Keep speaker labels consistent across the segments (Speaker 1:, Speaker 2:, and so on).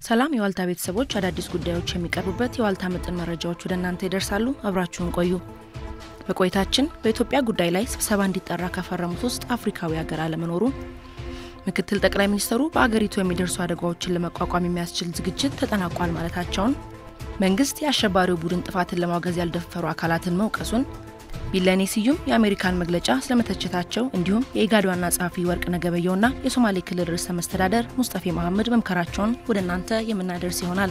Speaker 1: ሰላም የዋልታ ቤተሰቦች፣ አዳዲስ ጉዳዮች የሚቀርቡበት የዋልታ ምጥን መረጃዎች ወደ እናንተ ይደርሳሉ። አብራችሁን ቆዩ። በቆይታችን በኢትዮጵያ ጉዳይ ላይ ስብሰባ እንዲጠራ ከፈረሙት ውስጥ አፍሪካዊ ሀገር አለመኖሩ፣ ምክትል ጠቅላይ ሚኒስትሩ በአገሪቱ የሚደርሱ አደጋዎችን ለመቋቋም የሚያስችል ዝግጅት ተጠናቋል ማለታቸውን፣ መንግስት የአሸባሪው ቡድን ጥፋትን ለማውገዝ ያልደፈሩ አካላትን መውቀሱን፣ ቢለኔ ስዩም የአሜሪካን መግለጫ ስለመተቸታቸው እንዲሁም የኢጋድ ዋና ጸሐፊ ወርቅነህ ገበየሁና የሶማሌ ክልል ርዕሰ መስተዳደር ሙስጠፌ መሐመድ መምከራቸውን ወደ እናንተ የምናደርስ ይሆናል።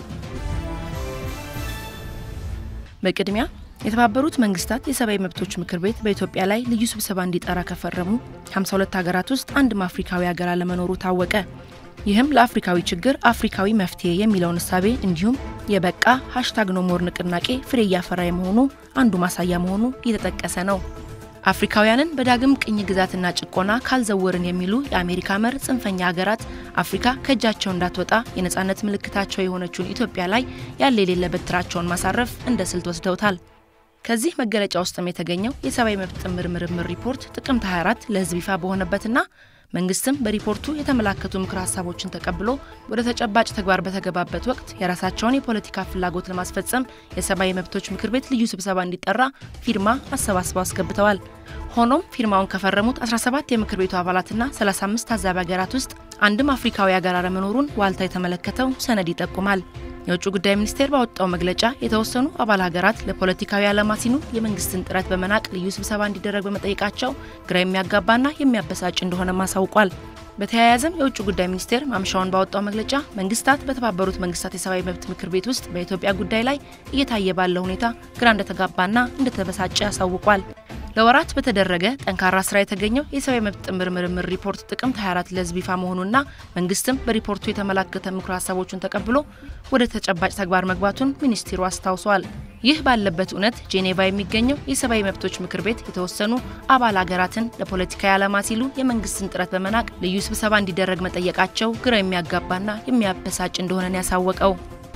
Speaker 1: በቅድሚያ የተባበሩት መንግስታት የሰብአዊ መብቶች ምክር ቤት በኢትዮጵያ ላይ ልዩ ስብሰባ እንዲጠራ ከፈረሙ 52 ሀገራት ውስጥ አንድም አፍሪካዊ ሀገር አለመኖሩ ታወቀ። ይህም ለአፍሪካዊ ችግር አፍሪካዊ መፍትሄ የሚለውን እሳቤ እንዲሁም የበቃ ሀሽታግ ኖሞር ንቅናቄ ፍሬ እያፈራ የመሆኑ አንዱ ማሳያ መሆኑ እየተጠቀሰ ነው። አፍሪካውያንን በዳግም ቅኝ ግዛትና ጭቆና ካልዘወርን የሚሉ የአሜሪካ መር ጽንፈኛ ሀገራት አፍሪካ ከእጃቸው እንዳትወጣ የነጻነት ምልክታቸው የሆነችውን ኢትዮጵያ ላይ ያለ የሌለ በትራቸውን ማሳረፍ እንደ ስልት ወስደውታል። ከዚህ መገለጫ ውስጥም የተገኘው የሰብአዊ መብት ጥምር ምርምር ሪፖርት ጥቅምት 24 ለሕዝብ ይፋ በሆነበትና መንግስትም በሪፖርቱ የተመላከቱ ምክር ሀሳቦችን ተቀብሎ ወደ ተጨባጭ ተግባር በተገባበት ወቅት የራሳቸውን የፖለቲካ ፍላጎት ለማስፈጸም የሰብአዊ መብቶች ምክር ቤት ልዩ ስብሰባ እንዲጠራ ፊርማ አሰባስበው አስገብተዋል። ሆኖም ፊርማውን ከፈረሙት 17 የምክር ቤቱ አባላትና 35 ታዛቢ ሀገራት ውስጥ አንድም አፍሪካዊ ሀገር አለመኖሩን ዋልታ የተመለከተው ሰነድ ይጠቁማል። የውጭ ጉዳይ ሚኒስቴር ባወጣው መግለጫ የተወሰኑ አባል ሀገራት ለፖለቲካዊ ዓላማ ሲሉ የመንግስትን ጥረት በመናቅ ልዩ ስብሰባ እንዲደረግ በመጠየቃቸው ግራ የሚያጋባና የሚያበሳጭ እንደሆነም አሳውቋል። በተያያዘም የውጭ ጉዳይ ሚኒስቴር ማምሻውን ባወጣው መግለጫ መንግስታት በተባበሩት መንግስታት የሰብአዊ መብት ምክር ቤት ውስጥ በኢትዮጵያ ጉዳይ ላይ እየታየ ባለው ሁኔታ ግራ እንደተጋባና እንደተበሳጨ አሳውቋል። ለወራት በተደረገ ጠንካራ ስራ የተገኘው የሰብአዊ መብት ጥምር ምርምር ሪፖርት ጥቅምት 24 ለህዝብ ይፋ መሆኑና መንግስትም በሪፖርቱ የተመላከተ ምክር ሀሳቦችን ተቀብሎ ወደ ተጨባጭ ተግባር መግባቱን ሚኒስትሩ አስታውሷል። ይህ ባለበት እውነት ጄኔቫ የሚገኘው የሰብአዊ መብቶች ምክር ቤት የተወሰኑ አባል ሀገራትን ለፖለቲካዊ ዓላማ ሲሉ የመንግስትን ጥረት በመናቅ ልዩ ስብሰባ እንዲደረግ መጠየቃቸው ግራ የሚያጋባና የሚያበሳጭ እንደሆነን ያሳወቀው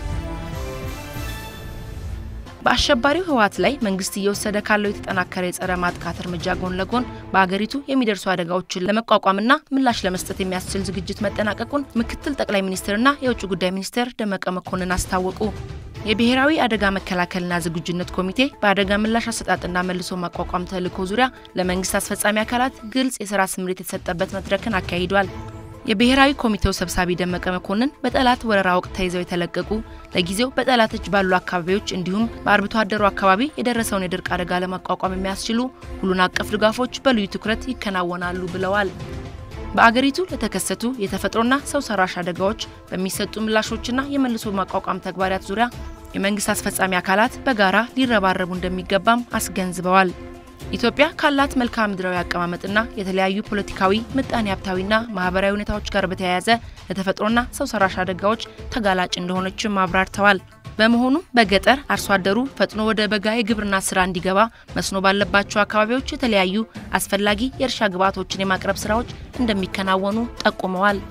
Speaker 1: በአሸባሪው ህወሓት ላይ መንግስት እየወሰደ ካለው የተጠናከረ የጸረ ማጥቃት እርምጃ ጎን ለጎን በአገሪቱ የሚደርሱ አደጋዎችን ለመቋቋምና ምላሽ ለመስጠት የሚያስችል ዝግጅት መጠናቀቁን ምክትል ጠቅላይ ሚኒስትርና የውጭ ጉዳይ ሚኒስትር ደመቀ መኮንን አስታወቁ። የብሔራዊ አደጋ መከላከልና ዝግጁነት ኮሚቴ በአደጋ ምላሽ አሰጣጥና መልሶ ማቋቋም ተልዕኮ ዙሪያ ለመንግስት አስፈጻሚ አካላት ግልጽ የስራ ስምሪት የተሰጠበት መድረክን አካሂዷል። የብሔራዊ ኮሚቴው ሰብሳቢ ደመቀ መኮንን በጠላት ወረራ ወቅት ተይዘው የተለቀቁ ለጊዜው በጠላት እጅ ባሉ አካባቢዎች እንዲሁም በአርብቶ አደሩ አካባቢ የደረሰውን የድርቅ አደጋ ለማቋቋም የሚያስችሉ ሁሉን አቀፍ ድጋፎች በልዩ ትኩረት ይከናወናሉ ብለዋል። በአገሪቱ ለተከሰቱ የተፈጥሮና ሰው ሰራሽ አደጋዎች በሚሰጡ ምላሾችና የመልሶ ማቋቋም ተግባራት ዙሪያ የመንግስት አስፈጻሚ አካላት በጋራ ሊረባረቡ እንደሚገባም አስገንዝበዋል። ኢትዮጵያ ካላት መልክዓ ምድራዊ አቀማመጥና የተለያዩ ፖለቲካዊ፣ ምጣኔ ሀብታዊና ማህበራዊ ሁኔታዎች ጋር በተያያዘ ለተፈጥሮና ሰው ሰራሽ አደጋዎች ተጋላጭ እንደሆነችም አብራርተዋል። በመሆኑም በገጠር አርሶ አደሩ ፈጥኖ ወደ በጋ የግብርና ስራ እንዲገባ መስኖ ባለባቸው አካባቢዎች የተለያዩ አስፈላጊ የእርሻ ግብዓቶችን የማቅረብ ስራዎች እንደሚከናወኑ ጠቁመዋል።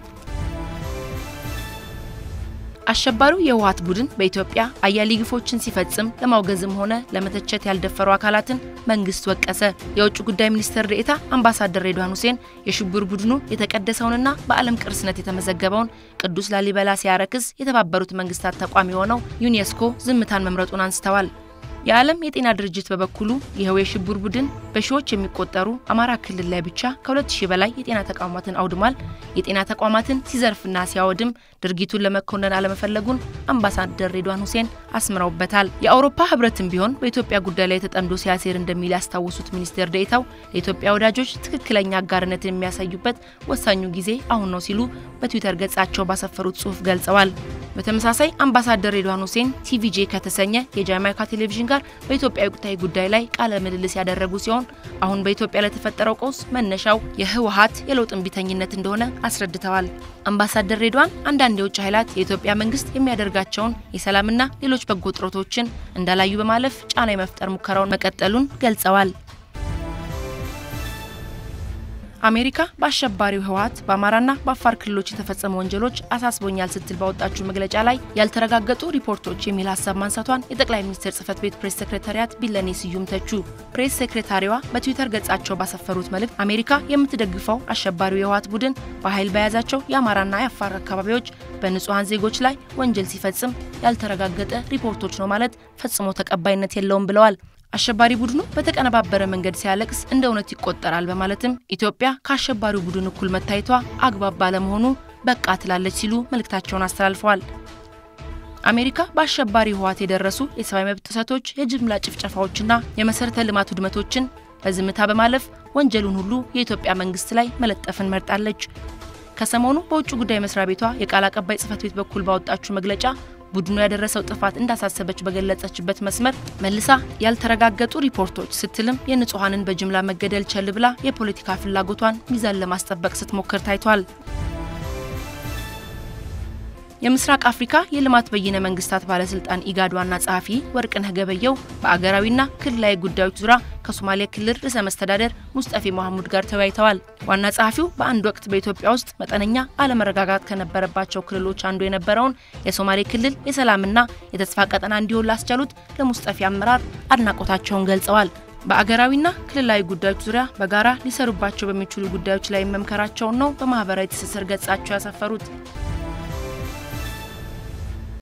Speaker 1: አሸባሪው የህወሓት ቡድን በኢትዮጵያ አያሌ ግፎችን ሲፈጽም ለማውገዝም ሆነ ለመተቸት ያልደፈሩ አካላትን መንግስት ወቀሰ። የውጭ ጉዳይ ሚኒስትር ዴኤታ አምባሳደር ሬድዋን ሁሴን የሽብር ቡድኑ የተቀደሰውንና በዓለም ቅርስነት የተመዘገበውን ቅዱስ ላሊበላ ሲያረክስ የተባበሩት መንግስታት ተቋም የሆነው ዩኔስኮ ዝምታን መምረጡን አንስተዋል። የዓለም የጤና ድርጅት በበኩሉ ይኸው የሽብር ቡድን በሺዎች የሚቆጠሩ አማራ ክልል ላይ ብቻ ከሁለት ሺህ በላይ የጤና ተቋማትን አውድሟል። የጤና ተቋማትን ሲዘርፍና ሲያወድም ድርጊቱን ለመኮነን አለመፈለጉን አምባሳደር ሬድዋን ሁሴን አስምረውበታል። የአውሮፓ ህብረትም ቢሆን በኢትዮጵያ ጉዳይ ላይ ተጠምዶ ሲያሴር እንደሚል ያስታወሱት ሚኒስቴር ዴኤታው ለኢትዮጵያ ወዳጆች ትክክለኛ አጋርነትን የሚያሳዩበት ወሳኙ ጊዜ አሁን ነው ሲሉ በትዊተር ገጻቸው ባሰፈሩት ጽሑፍ ገልጸዋል። በተመሳሳይ አምባሳደር ሬድዋን ሁሴን ቲቪጄ ከተሰኘ የጃማይካ ቴሌቪዥን ጋር በኢትዮጵያ ወቅታዊ ጉዳይ ላይ ቃለ ምልልስ ያደረጉ ሲሆን አሁን በኢትዮጵያ ለተፈጠረው ቀውስ መነሻው የህወሓት የለውጥ እምቢተኝነት እንደሆነ አስረድተዋል። አምባሳደር ሬድዋን አንዳንድ የውጭ ኃይላት የኢትዮጵያ መንግስት የሚያደርጋቸውን የሰላምና ሌሎች በጎ ጥረቶችን እንዳላዩ በማለፍ ጫና የመፍጠር ሙከራውን መቀጠሉን ገልጸዋል። አሜሪካ በአሸባሪው ህወሓት በአማራና በአፋር ክልሎች የተፈጸሙ ወንጀሎች አሳስቦኛል ስትል ባወጣችው መግለጫ ላይ ያልተረጋገጡ ሪፖርቶች የሚል ሀሳብ ማንሳቷን የጠቅላይ ሚኒስትር ጽህፈት ቤት ፕሬስ ሴክሬታሪያት ቢለኔ ስዩም ተቹ። ፕሬስ ሴክሬታሪዋ በትዊተር ገጻቸው ባሰፈሩት መልእክት አሜሪካ የምትደግፈው አሸባሪው የህወሓት ቡድን በኃይል በያዛቸው የአማራና የአፋር አካባቢዎች በንጹሐን ዜጎች ላይ ወንጀል ሲፈጽም ያልተረጋገጠ ሪፖርቶች ነው ማለት ፈጽሞ ተቀባይነት የለውም ብለዋል። አሸባሪ ቡድኑ በተቀነባበረ መንገድ ሲያለቅስ እንደ እውነት ይቆጠራል በማለትም ኢትዮጵያ ከአሸባሪው ቡድን እኩል መታየቷ አግባብ ባለመሆኑ በቃ ትላለች ሲሉ መልእክታቸውን አስተላልፈዋል። አሜሪካ በአሸባሪ ህወሓት የደረሱ የሰብአዊ መብት ጥሰቶች፣ የጅምላ ጭፍጨፋዎችና የመሰረተ ልማት ውድመቶችን በዝምታ በማለፍ ወንጀሉን ሁሉ የኢትዮጵያ መንግስት ላይ መለጠፍን መርጣለች። ከሰሞኑ በውጭ ጉዳይ መስሪያ ቤቷ የቃል አቀባይ ጽህፈት ቤት በኩል ባወጣችው መግለጫ ቡድኑ ያደረሰው ጥፋት እንዳሳሰበች በገለጸችበት መስመር መልሳ ያልተረጋገጡ ሪፖርቶች ስትልም የንጹሐንን በጅምላ መገደል ቸል ብላ የፖለቲካ ፍላጎቷን ሚዛን ለማስጠበቅ ስትሞክር ታይቷል። የምስራቅ አፍሪካ የልማት በይነ መንግስታት ባለስልጣን ኢጋድ ዋና ጸሐፊ ወርቅነህ ገበየው በአገራዊና ክልላዊ ጉዳዮች ዙሪያ ከሶማሌ ክልል ርዕሰ መስተዳደር ሙስጠፌ መሐሙድ ጋር ተወያይተዋል። ዋና ጸሐፊው በአንድ ወቅት በኢትዮጵያ ውስጥ መጠነኛ አለመረጋጋት ከነበረባቸው ክልሎች አንዱ የነበረውን የሶማሌ ክልል የሰላምና የተስፋ ቀጠና እንዲሆን ላስቻሉት ለሙስጠፌ አመራር አድናቆታቸውን ገልጸዋል። በአገራዊና ክልላዊ ጉዳዮች ዙሪያ በጋራ ሊሰሩባቸው በሚችሉ ጉዳዮች ላይ መምከራቸውን ነው በማህበራዊ ትስስር ገጻቸው ያሰፈሩት።